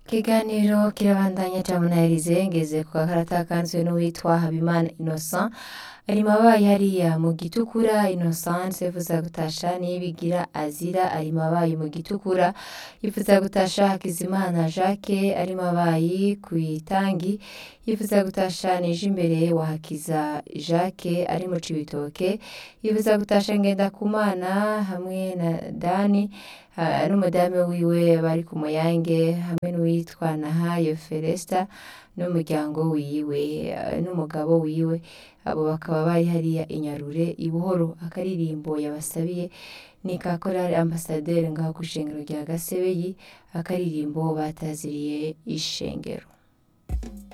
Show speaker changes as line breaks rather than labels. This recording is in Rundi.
Ikiganiro kirabandanya ca munahirize ngeze ku gakarata kanzwe n'uwitwa Habimana Innocent ari mabayi hariya mu gitukura Innocent yifuza gutasha niyibigira Azira ari mabayi mu gitukura yifuza gutasha Hakizimana Jacques ari mabayi kw'itangi yifuza gutasha Nijimbere wa Hakiza Jacques ari mu Cibitoke yifuza gutasha Ngendakumana hamwe na Dani ah, n'umudamu wiwe bari ku Muyange hamwe n'uwitwa Nahayo Felesta n'umuryango wiwe ah, n'umugabo wiwe abo bakaba bari hariya i Nyarure i Buhoro akaririmbo yabasabiye ni ka korali ambasaderi ngaho kw'ishengero rya Gasebeyi akaririmbo bataziriye ishengero